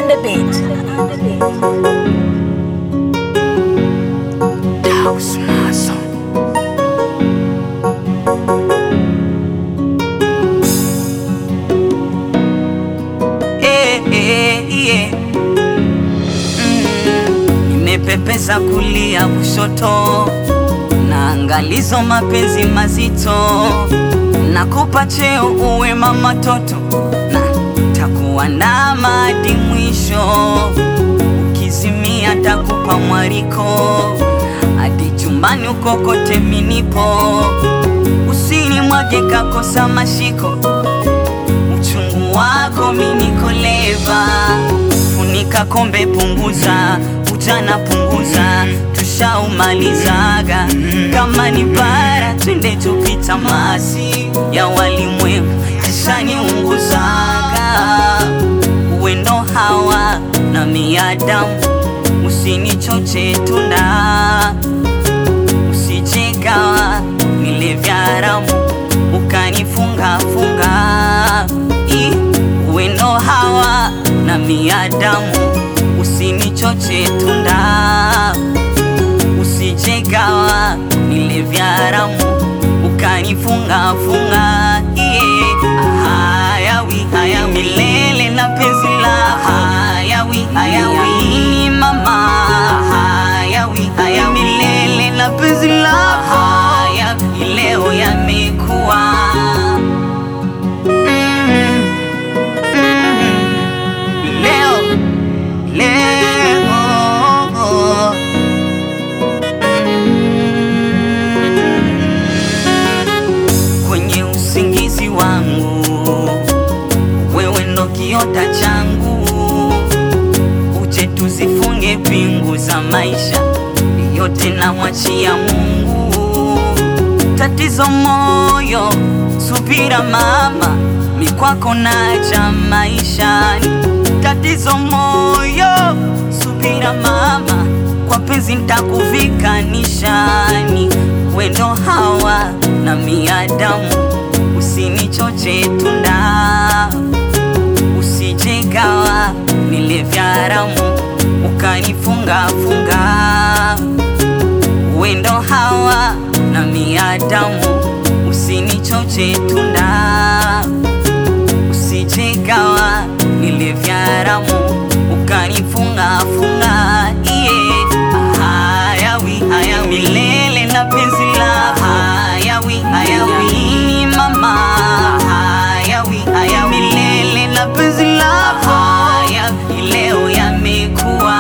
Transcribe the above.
the beat. House Mason. Eh, eh, yeah. Mm, nimepepesa kulia kushoto na angalizo mapenzi mazito nakupa cheo uwe mama toto na takuwa na madi mwisho ukizimia takupa mwaliko hadi chumbani uko kote minipo usini mwage kakosa mashiko uchungu wako minikoleva funika kombe punguza ujana punguza tushaumalizaga kama ni bara twende tupita masi ya walimwengu ishaniunguzaga uwendo hawa na miadamu usinichoche tunda usijegawa nile vya haramu ukanifungafunga I, uwendo hawa na miadamu usinichoche tunda usijegawa nile vya haramu ukanifungafunga yeah. hayawi hayawi milele na penzi la hayawi hayawi mama hayawi hayawi milele na penzi la hayawi leo yamekuwa mm, mm, leo leo kwenye usingizi wangu, wewe ndo kiota changu, uje tuzifunge pingu za maisha yote, namwachia Mungu. Tatizo moyo, subira mama, mikwako naja maishani. Tatizo moyo, subira mama, kwa penzi nitakuvika nishani, wendo hawa na miadamu, usinichoche tunda, usijegawa nile vya haramu, ukanifungafunga wendo hawa na miadamu, usinichoche tunda, usijegawa nile vya haramu, ukanifungafunga yeah. hayawi hayawi milele na penzi la hayawi hayawi mama hayawi hayawi milele na penzi la hayawi leo yamekuwa